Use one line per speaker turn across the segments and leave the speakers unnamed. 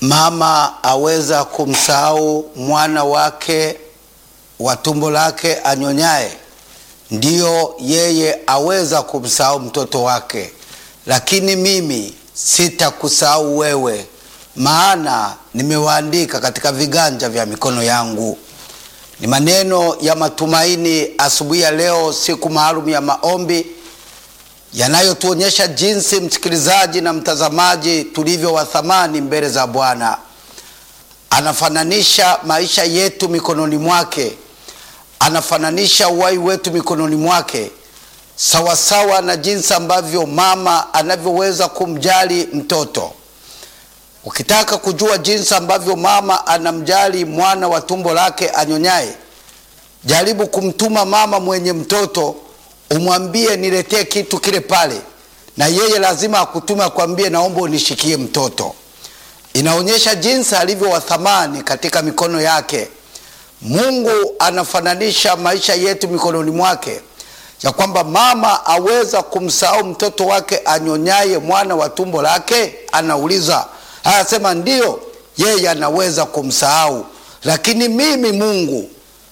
mama aweza kumsahau mwana wake wa tumbo lake anyonyaye, ndiyo yeye aweza kumsahau mtoto wake, lakini mimi sitakusahau wewe, maana nimewaandika katika viganja vya mikono yangu. Ni maneno ya matumaini asubuhi ya leo, siku maalum ya maombi yanayotuonyesha jinsi msikilizaji na mtazamaji tulivyo wa thamani mbele za Bwana. Anafananisha maisha yetu mikononi mwake, anafananisha uhai wetu mikononi mwake, sawasawa na jinsi ambavyo mama anavyoweza kumjali mtoto. Ukitaka kujua jinsi ambavyo mama anamjali mwana wa tumbo lake anyonyaye, jaribu kumtuma mama mwenye mtoto umwambie niletee kitu kile pale, na yeye lazima akutume akwambie, naomba unishikie mtoto. Inaonyesha jinsi alivyo wa thamani katika mikono yake. Mungu anafananisha maisha yetu mikononi mwake, ya kwamba mama aweza kumsahau mtoto wake anyonyaye mwana wa tumbo lake? Anauliza, anasema ndiyo, yeye anaweza kumsahau, lakini mimi Mungu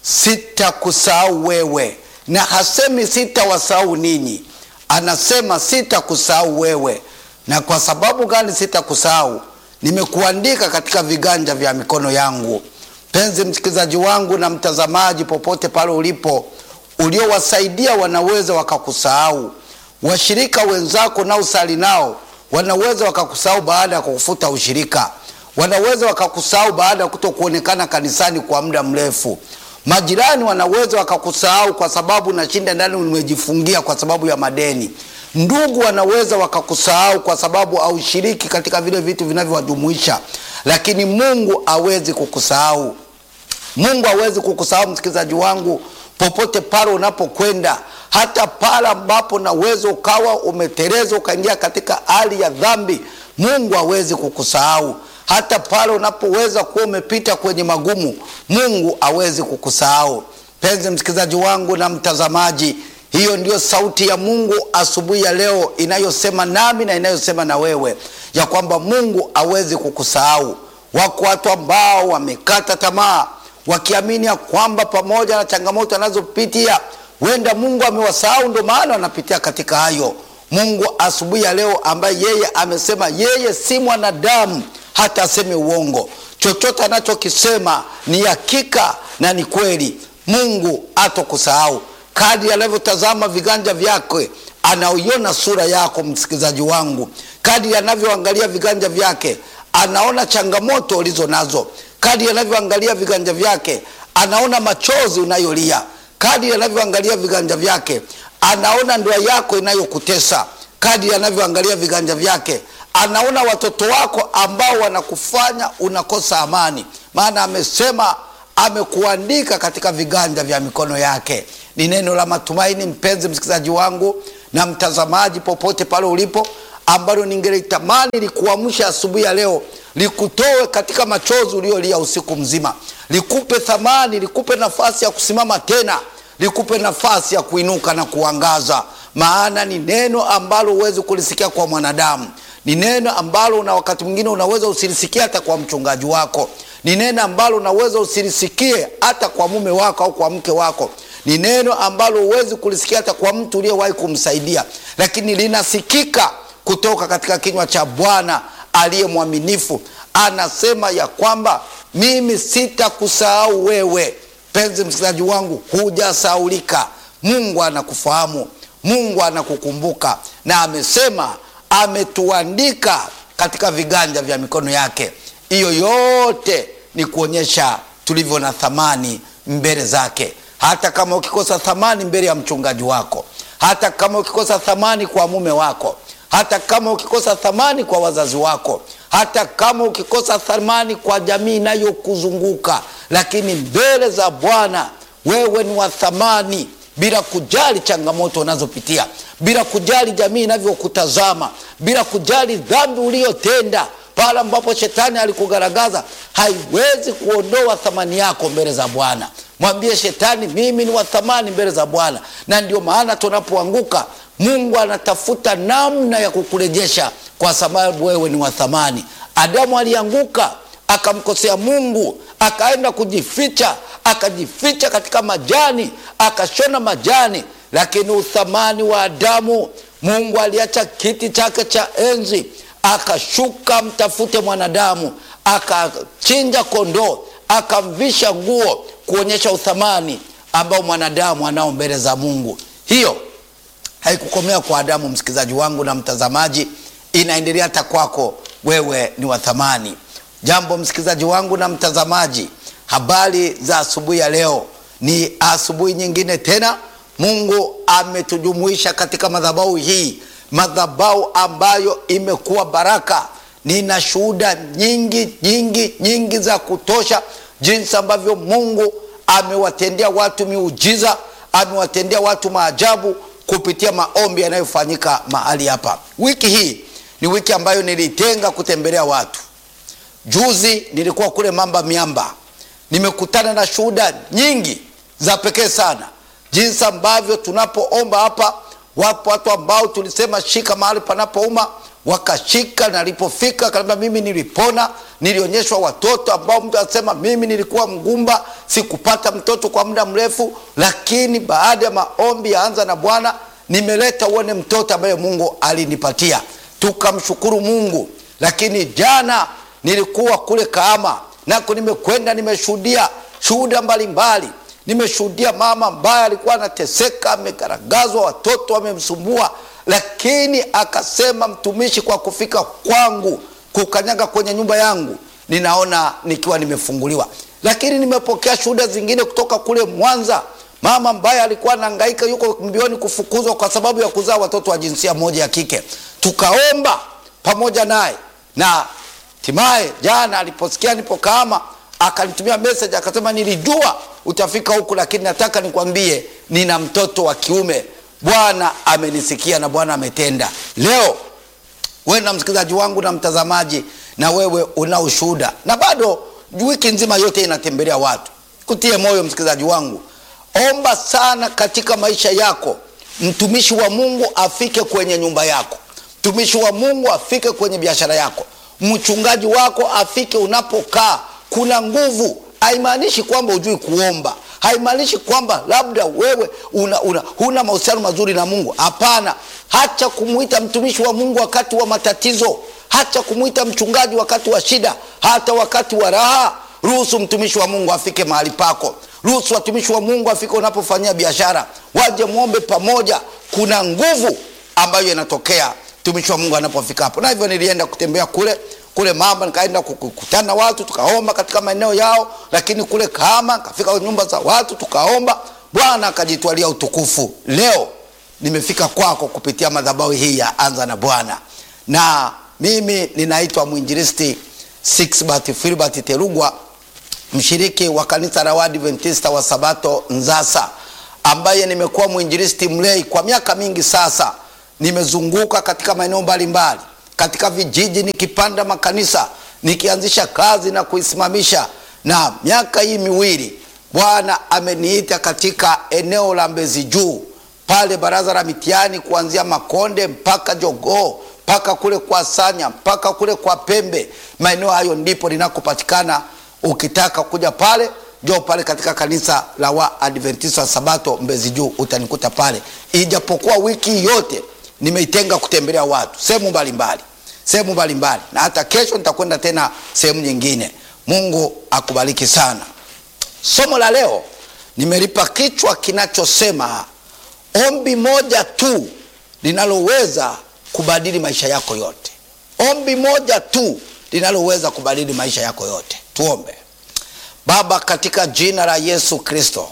sitakusahau wewe na hasemi sitawasahau ninyi, anasema sitakusahau wewe. Na kwa sababu gani sitakusahau? Nimekuandika katika viganja vya mikono yangu. Mpenzi msikilizaji wangu na mtazamaji, popote pale ulipo, uliowasaidia wanaweza wakakusahau. Washirika wenzako nao usali nao wanaweza wakakusahau baada ya kukufuta ushirika, wanaweza wakakusahau baada ya kutokuonekana kanisani kwa muda mrefu. Majirani wanaweza wakakusahau kwa sababu nashinda ndani umejifungia kwa sababu ya madeni. Ndugu wanaweza wakakusahau kwa sababu haushiriki katika vile vitu vinavyowajumuisha, lakini Mungu hawezi kukusahau. Mungu hawezi kukusahau, msikilizaji wangu, popote pale unapokwenda, hata pale ambapo naweza ukawa umeteleza ukaingia katika hali ya dhambi, Mungu hawezi kukusahau hata pale unapoweza kuwa umepita kwenye magumu, Mungu hawezi kukusahau. Mpenzi msikilizaji wangu na mtazamaji, hiyo ndiyo sauti ya Mungu asubuhi ya leo inayosema nami na inayosema na wewe ya kwamba Mungu hawezi kukusahau. Wako watu ambao wamekata tamaa wakiamini ya kwamba pamoja na changamoto anazopitia wenda Mungu amewasahau, ndio maana wanapitia katika hayo. Mungu asubuhi ya leo ambaye yeye amesema yeye si mwanadamu hata aseme uongo. Chochote anachokisema ni hakika na ni kweli. Mungu hatokusahau. Kadri anavyotazama viganja vyake, anaiona sura yako, msikilizaji wangu. Kadri anavyoangalia viganja vyake, anaona changamoto ulizo nazo. Kadri anavyoangalia viganja vyake, anaona machozi unayolia. Kadri anavyoangalia viganja vyake, anaona ndoa yako inayokutesa. Kadri anavyoangalia viganja vyake anaona watoto wako ambao wanakufanya unakosa amani, maana amesema amekuandika katika viganja vya mikono yake. Ni neno la matumaini, mpenzi msikilizaji wangu na mtazamaji, popote pale ulipo, ambalo ningelitamani likuamsha asubuhi ya leo, likutoe katika machozi uliolia usiku mzima, likupe thamani, likupe nafasi ya kusimama tena, likupe nafasi ya kuinuka na kuangaza, maana ni neno ambalo huwezi kulisikia kwa mwanadamu ni neno ambalo na wakati mwingine unaweza usilisikie hata kwa mchungaji wako. Ni neno ambalo unaweza usilisikie hata kwa mume wako au kwa mke wako. Ni neno ambalo huwezi kulisikia hata kwa mtu uliyewahi kumsaidia, lakini linasikika kutoka katika kinywa cha Bwana aliye mwaminifu. Anasema ya kwamba mimi sitakusahau wewe. Penzi msikilizaji wangu, hujasaulika. Mungu anakufahamu, Mungu anakukumbuka, na amesema ametuandika katika viganja vya mikono yake. Hiyo yote ni kuonyesha tulivyo na thamani mbele zake. Hata kama ukikosa thamani mbele ya mchungaji wako, hata kama ukikosa thamani kwa mume wako, hata kama ukikosa thamani kwa wazazi wako, hata kama ukikosa thamani kwa jamii inayokuzunguka, lakini mbele za Bwana wewe ni wa thamani bila kujali changamoto unazopitia, bila kujali jamii inavyokutazama, bila kujali dhambi uliyotenda. Pale ambapo shetani alikugaragaza, haiwezi kuondoa thamani yako mbele za Bwana. Mwambie shetani, mimi ni wa thamani mbele za Bwana. Na ndio maana tunapoanguka, Mungu anatafuta namna ya kukurejesha, kwa sababu wewe ni wa thamani. Adamu alianguka akamkosea Mungu, akaenda kujificha, akajificha katika majani, akashona majani. Lakini uthamani wa Adamu, Mungu aliacha kiti chake cha enzi, akashuka mtafute mwanadamu, akachinja kondoo, akamvisha nguo, kuonyesha uthamani ambao mwanadamu anao mbele za Mungu. Hiyo haikukomea kwa Adamu, msikilizaji wangu na mtazamaji, inaendelea hata kwako wewe, ni wa thamani. Jambo msikilizaji wangu na mtazamaji, habari za asubuhi ya leo. Ni asubuhi nyingine tena, Mungu ametujumuisha katika madhabahu hii, madhabahu ambayo imekuwa baraka. Nina shuhuda nyingi nyingi nyingi za kutosha, jinsi ambavyo Mungu amewatendea watu miujiza, amewatendea watu maajabu kupitia maombi yanayofanyika mahali hapa. Wiki hii ni wiki ambayo nilitenga kutembelea watu. Juzi nilikuwa kule Mamba Miamba, nimekutana na shuhuda nyingi za pekee sana, jinsi ambavyo tunapoomba hapa, wapo watu ambao tulisema shika mahali panapouma, wakashika. Nalipofika kaniambia mimi nilipona, nilionyeshwa watoto ambao mtu anasema mimi nilikuwa mgumba, sikupata mtoto kwa muda mrefu, lakini baada ya maombi yaanza na Bwana nimeleta uone mtoto ambaye Mungu alinipatia, tukamshukuru Mungu. Lakini jana nilikuwa kule Kahama nako nimekwenda, nimeshuhudia shuhuda mbalimbali. Nimeshuhudia mama ambaye alikuwa anateseka, amegaragazwa, watoto wamemsumbua, lakini akasema mtumishi, kwa kufika kwangu kukanyaga kwenye nyumba yangu ninaona nikiwa nimefunguliwa. Lakini nimepokea shuhuda zingine kutoka kule Mwanza, mama ambaye alikuwa anahangaika, yuko mbioni kufukuzwa kwa sababu ya kuzaa watoto wa jinsia moja ya kike. Tukaomba pamoja naye na hatimaye jana aliposikia nipo Kahama akanitumia message akasema, nilijua utafika huku, lakini nataka nikwambie nina mtoto wa kiume. Bwana amenisikia na Bwana ametenda. Leo wewe na msikilizaji wangu na mtazamaji, na wewe una ushuhuda, na bado wiki nzima yote inatembelea watu. Kutie moyo msikilizaji wangu, omba sana katika maisha yako, mtumishi wa Mungu afike kwenye nyumba yako, mtumishi wa Mungu afike kwenye biashara yako mchungaji wako afike unapokaa. Kuna nguvu. Haimaanishi kwamba hujui kuomba, haimaanishi kwamba labda wewe una, una, huna mahusiano mazuri na Mungu. Hapana, hacha kumwita mtumishi wa Mungu wakati wa matatizo, hacha kumwita mchungaji wakati wa shida, hata wakati wa raha. Ruhusu mtumishi wa Mungu afike mahali pako, ruhusu watumishi wa Mungu afike unapofanyia biashara, waje mwombe pamoja. Kuna nguvu ambayo inatokea mtumishi wa Mungu anapofika hapo. Na hivyo nilienda kutembea kule kule Mamba, nikaenda kukutana na watu tukaomba katika maeneo yao, lakini kule Kahama nikafika nyumba za watu tukaomba, Bwana akajitwalia utukufu. Leo nimefika kwako kupitia madhabahu hii ya Anza na Bwana, na mimi ninaitwa mwinjilisti Sixbert Filbert Terugwa, mshiriki wa kanisa la Waadventista wa Sabato Nzasa, ambaye nimekuwa mwinjilisti mlei kwa miaka mingi sasa. Nimezunguka katika maeneo mbalimbali katika vijiji, nikipanda makanisa, nikianzisha kazi na kuisimamisha. Na miaka hii miwili Bwana ameniita katika eneo la Mbezi Juu pale baraza la mitihani, kuanzia Makonde mpaka Jogoo mpaka kule kwa Sanya mpaka kule kwa Pembe. Maeneo hayo ndipo linakopatikana. Ukitaka kuja pale, njoo pale katika kanisa la Waadventista wa Sabato Mbezi Juu, utanikuta pale, ijapokuwa wiki yote nimeitenga kutembelea watu sehemu mbalimbali, sehemu mbalimbali, na hata kesho nitakwenda tena sehemu nyingine. Mungu akubariki sana. Somo la leo nimelipa kichwa kinachosema ombi moja tu linaloweza kubadili maisha yako yote. Ombi moja tu linaloweza kubadili maisha yako yote. Tuombe. Baba, katika jina la Yesu Kristo,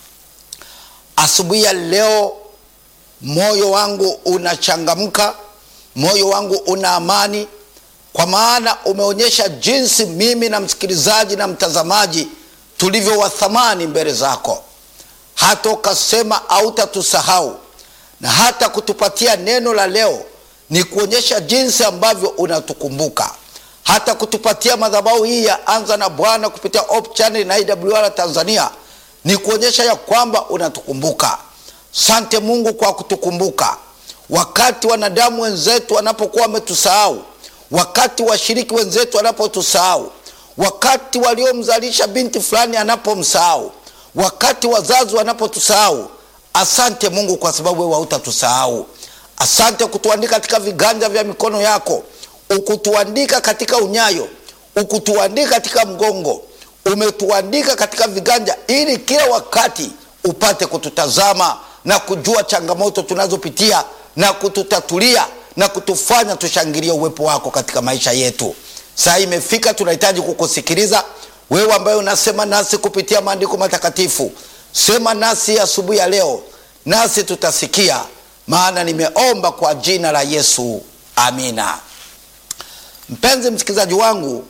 asubuhi ya leo moyo wangu unachangamka, moyo wangu una amani, kwa maana umeonyesha jinsi mimi na msikilizaji na mtazamaji tulivyo wa thamani mbele zako, hata ukasema hautatusahau na hata kutupatia neno la leo ni kuonyesha jinsi ambavyo unatukumbuka, hata kutupatia madhabahu hii ya Anza na Bwana kupitia Hope Channel na IWR Tanzania ni kuonyesha ya kwamba unatukumbuka. Sante Mungu kwa kutukumbuka wakati wanadamu wenzetu wanapokuwa wametusahau, wakati washiriki wenzetu wanapotusahau, wakati waliomzalisha binti fulani anapomsahau, wakati wazazi wanapotusahau. Asante Mungu kwa sababu wewe hautatusahau. Asante kutuandika katika viganja vya mikono yako, ukutuandika katika unyayo, ukutuandika katika mgongo, umetuandika katika viganja, ili kila wakati upate kututazama na kujua changamoto tunazopitia na kututatulia na kutufanya tushangilie uwepo wako katika maisha yetu. Saa hii imefika, tunahitaji kukusikiliza wewe, ambaye unasema nasi kupitia maandiko matakatifu. Sema nasi asubuhi ya leo, nasi tutasikia, maana nimeomba kwa jina la Yesu, amina. Mpenzi msikilizaji wangu,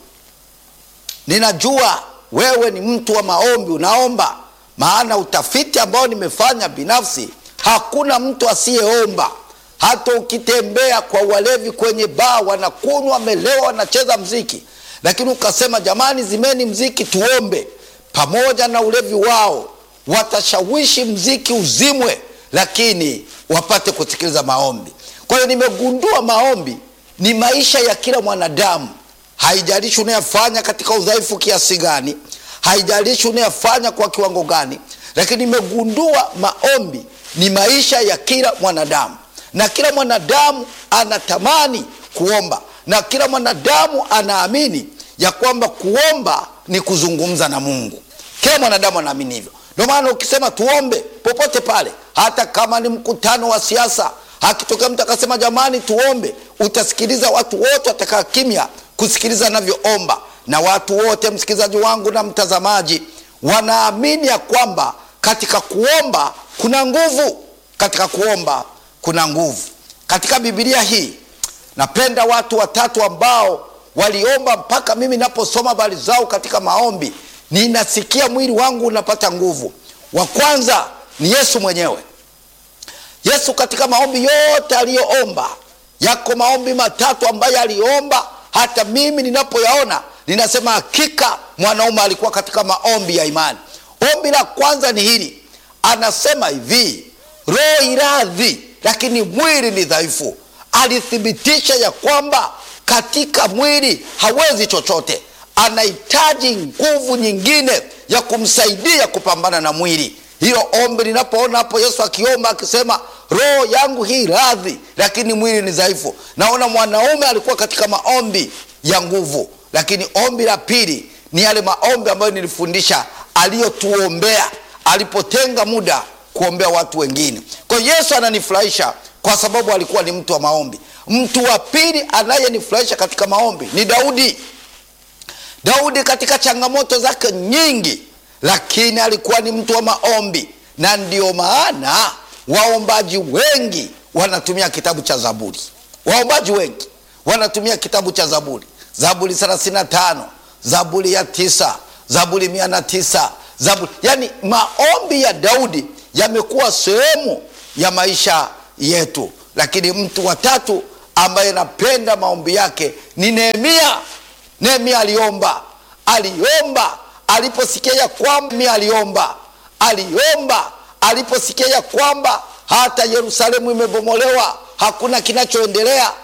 ninajua wewe ni mtu wa maombi, unaomba. Maana utafiti ambao nimefanya binafsi, hakuna mtu asiyeomba. Hata ukitembea kwa walevi kwenye baa, wanakunywa, wamelewa, wanacheza mziki, lakini ukasema jamani, zimeni mziki tuombe, pamoja na ulevi wao watashawishi mziki uzimwe, lakini wapate kusikiliza maombi. Kwa hiyo nimegundua maombi ni maisha ya kila mwanadamu, haijalishi unayafanya katika udhaifu kiasi gani, haijalishi unayafanya kwa kiwango gani, lakini nimegundua maombi ni maisha ya kila mwanadamu, na kila mwanadamu anatamani kuomba, na kila mwanadamu anaamini ya kwamba kuomba ni kuzungumza na Mungu. Kila mwanadamu anaamini hivyo. Ndio maana ukisema tuombe popote pale, hata kama ni mkutano wa siasa, akitokea mtu akasema jamani tuombe, utasikiliza watu wote watakaa kimya kusikiliza anavyoomba, na watu wote, msikilizaji wangu na mtazamaji, wanaamini ya kwamba katika kuomba kuna nguvu. Katika kuomba kuna nguvu. Katika Biblia hii napenda watu watatu ambao waliomba mpaka mimi naposoma habari zao katika maombi ninasikia mwili wangu unapata nguvu. Wa kwanza ni Yesu mwenyewe. Yesu katika maombi yote aliyoomba, yako maombi matatu ambayo aliomba, hata mimi ninapoyaona ninasema hakika mwanaume alikuwa katika maombi ya imani. Ombi la kwanza ni hili, anasema hivi, roho iradhi, lakini mwili ni dhaifu. Alithibitisha ya kwamba katika mwili hawezi chochote anahitaji nguvu nyingine ya kumsaidia kupambana na mwili. Hilo ombi linapoona hapo Yesu akiomba akisema, roho yangu hii radhi, lakini mwili ni dhaifu. Naona mwanaume alikuwa katika maombi ya nguvu. Lakini ombi la pili ni yale maombi ambayo nilifundisha aliyotuombea alipotenga muda kuombea watu wengine. Kwa hiyo Yesu ananifurahisha kwa sababu alikuwa ni mtu wa maombi. Mtu wa pili anayenifurahisha katika maombi ni Daudi. Daudi katika changamoto zake nyingi, lakini alikuwa ni mtu wa maombi, na ndio maana waombaji wengi wanatumia kitabu cha Zaburi. Waombaji wengi wanatumia kitabu cha Zaburi, Zaburi 35, Zaburi ya tisa, Zaburi mia na tisa, Zaburi yani, maombi ya Daudi yamekuwa sehemu ya maisha yetu. Lakini mtu wa tatu ambaye napenda maombi yake ni Nehemia. Nehemia aliomba, aliomba aliposikia ya kwamba aliomba, aliomba aliposikia ya kwamba hata Yerusalemu imebomolewa, hakuna kinachoendelea.